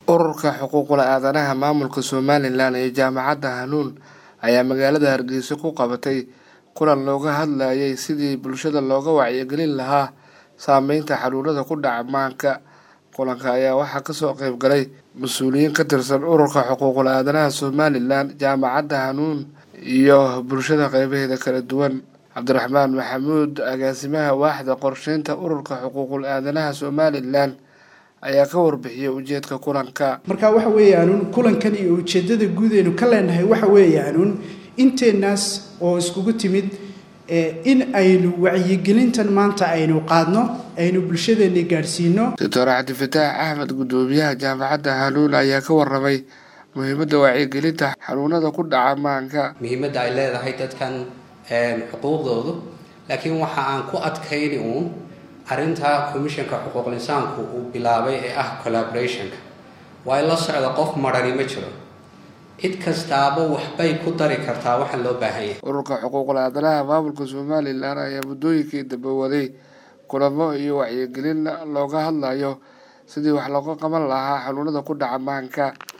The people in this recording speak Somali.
ururka xuquuqul aadanaha maamulka somalilan iyo jaamacadda hanuun ayaa magaalada hargeysa ku qabatay kulan looga hadlayay sidii bulshada looga wacyigelin lahaa saameynta xanuunada ku dhaca maanka kulanka ayaa waxaa kasoo qeyb galay mas-uuliyiin ka tirsan ururka xuquuqul aadanaha somalilan jaamacadda hanuun iyo bulshada qeybaheeda kala duwan cabdiraxmaan maxamuud agaasimaha waaxda qorsheynta ururka xuquuqul aadanaha somalilan ayaa ka warbixiyay ujeedka kulanka marka waxa weeyaanuun kulankan iyo ujeedada guud aynu ka leenahay waxa weeyaanuun inteenaas oo iskugu timid in aynu wacyigelintan maanta aynu qaadno aynu bulshadeena gaadhsiino doctor cabdifataax axmed guddoomiyaha jaamacadda hanuun ayaa ka waramay muhiimadda wacyigelinta xanuunada ku dhaca maanka muhiimadda ay leedahay dadkan xuquuqdoodu laakiin waxa aan ku adkayni uun arrinta commissionka xuquuqul insaanku uu bilaabay ee ah collaborationka waa la socda qof marani ma jiro cid kastaaba waxbay ku dari kartaa waxaan loo baahan yahay ururka xuquuqul aadanaha maamulka somalilan ayaa muddooyinkii dambewaday kulamo iyo wacyigelin looga hadlayo sidii wax looga qaban lahaa xanuunada ku dhaca maanka